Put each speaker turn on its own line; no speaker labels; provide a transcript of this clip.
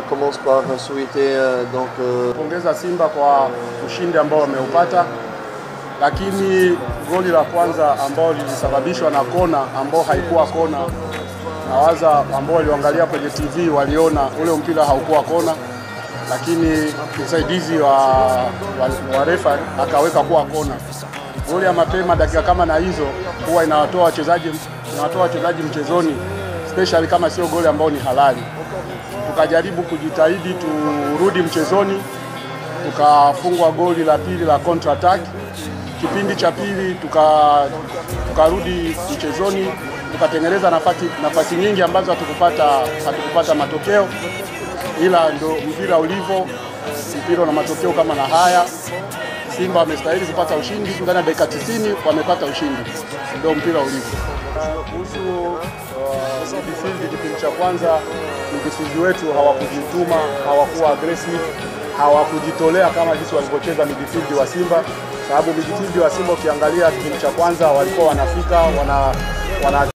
commence par souhaiter euh, donc euh,
Pongeza Simba kwa ushindi ambao wameupata, lakini goli la kwanza ambao lilisababishwa na kona ambao haikuwa kona, nawaza ambao walioangalia kwenye TV waliona ule mpira haukuwa kona, lakini msaidizi wa, wa, wa refa akaweka kuwa kona. Goli ya mapema dakika kama na hizo huwa inawatoa wachezaji inawatoa wachezaji mchezoni, especially kama sio goli ambao ni halali. Tukajaribu kujitahidi turudi mchezoni, tukafungwa goli la pili la counter attack. Kipindi cha pili tuka tukarudi mchezoni, tukatengeneza nafasi nafasi nyingi ambazo hatukupata hatukupata matokeo, ila ndo mpira ulivyo. Mpira una matokeo kama na haya. Simba wamestahili kupata ushindi ndani ya dakika 90, wamepata ushindi, ndio mpira ulivyo. Kuhusu uh, midfield, kipindi cha kwanza midfield wetu hawakujituma, hawakuwa aggressive, hawakujitolea kama jinsi walivyocheza midfield wa Simba, sababu midfield wa Simba ukiangalia kipindi cha kwanza walikuwa wanafika wana, wana